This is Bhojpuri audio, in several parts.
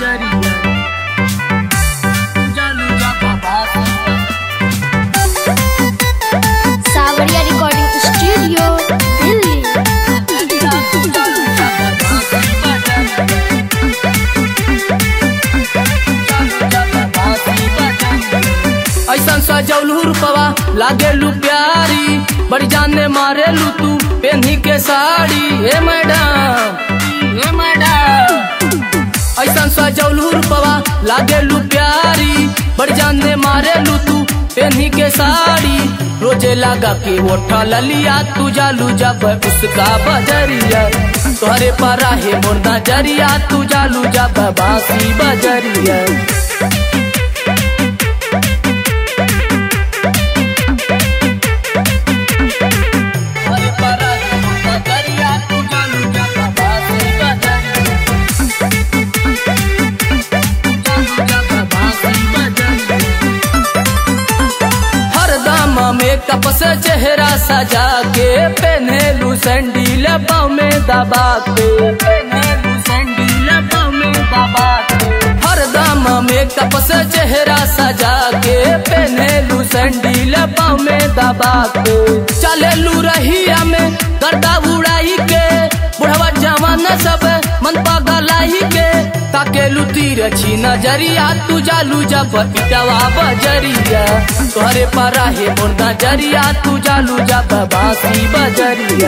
बजरिया जालू जब बासी सावरिया रिकॉर्डिंग स्टूडियो दिल्ली ऐसा सजौलू रूपवा लागेलू प्यारी बड़ी जाने मारेलू तू पेन्ही के साड़ी हे मैडम हे मैडम ऐसा सजौलू रूपवा लागेलू प्यारी बड़ी जाने मारेलू तू पेन्ही के साड़ी रोजे लगा के ओठा ललिया तू जालू जब उसका बजरिया तोहरे पर है मोर नजरिया तू जालू जब बासी बजरिया तोहरे पर है मोर नजरिया तू जालू जब बासी बजरिया जालू जब बासी बजरिया हरदम मेकअप से चेहरा सजा के पहनेलू सैंडील पाँव में दबा के पहनेलू सैंडील पाँव में दबा के हरदम मेकअप से चेहरा सजा के पहनेलू सैंडील पाँव में दबा के चलेलू रहिया में गर्दा उड़ाई के बुढ़वा जवान सब मन पगलाई के ताकेलू तीर छी नजरिया तू जालू जब इटवा बजरिया तोहरे पर है मोर नजरिया तू जालू जब बासी बजरिया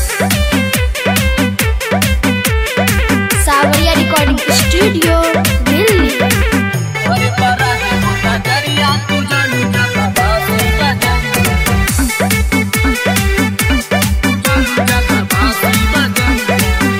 सावरिया रिकॉर्डिंग स्टूडियो दिल्ली तोहरे पर है मोर नजरिया तू जालू जब बासी बजरिया जालू जब बासी बजरिया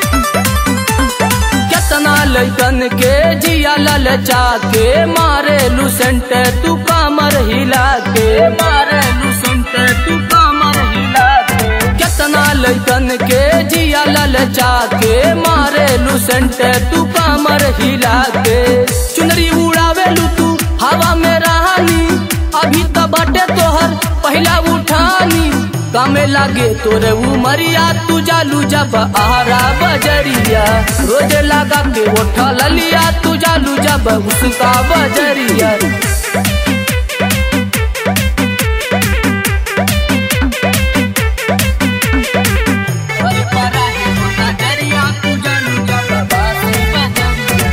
केतना लैकन के जिया ललचा के मारे लुसेंट तू कामर हिला के मारे लुसेंट तू कामर हिला के केतना लैकन के जिया ललचा के मारे लुसेंट तू कामर हिला के चुनरी उड़ावे लू तू हवा में रहानी अभी तो बटे तोहर पहला उठानी कामे लागे तोरे उमरिया तू जालू जब आरा बजरिया रोज लगा के ओठा ललिया तू जालू जब उसका बजरिया अरे परा है मोटा दरिया, तू जालू जब बासी बजरिया।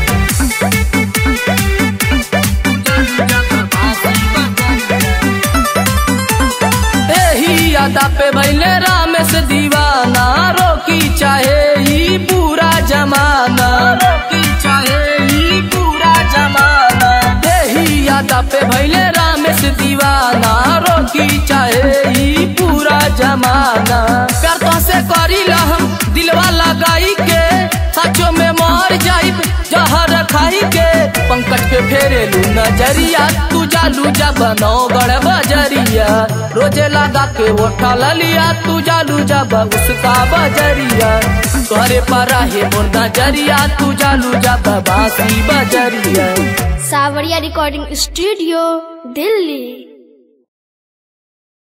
तू जालू जब बासी बजरिया। एही यादा पे भैले राम से दीवाना रोकी चाहे ही पूरा जमाना रोकी चाहे ही पूरा जमाना एही यादा पे भैले राम से दीवाना रोकी चाहे ही पूरा जमाना प्यार तो से करी हम दिलवा लगाई के सचो में मार जाइब जहर खाई के पंकज पे फेरेलू नजरिया तू जालू जब नौगढ़ बजरिया रोजे लगा के ओठा ललिया तू जालू जब उसका बजरिया तोहरे पर है मोर नजरिया तू जालू जब बासी बजरिया सावरिया रिकॉर्डिंग स्टूडियो दिल्ली